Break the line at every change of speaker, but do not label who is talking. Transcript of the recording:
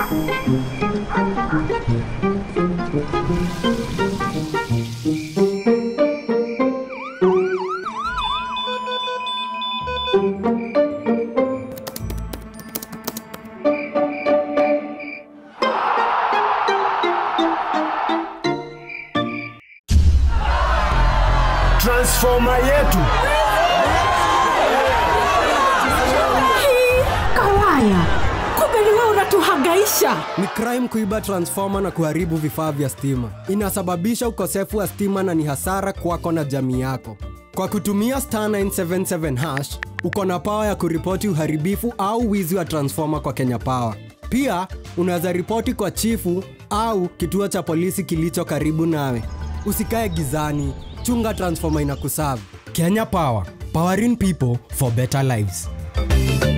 transfoma yetu
Kawaya, kumbe ni wewe unatuhangaisha.
Ni crime kuiba transformer na kuharibu vifaa vya stima. Inasababisha ukosefu wa stima na ni hasara kwako na jamii yako. Kwa kutumia star 977 hash, uko na pawa ya kuripoti uharibifu au wizi wa transformer kwa Kenya Power. Pia unaweza ripoti kwa chifu au kituo cha polisi kilicho karibu nawe. Usikae gizani, chunga transformer inakusavu. Kenya Power, powering people for better lives.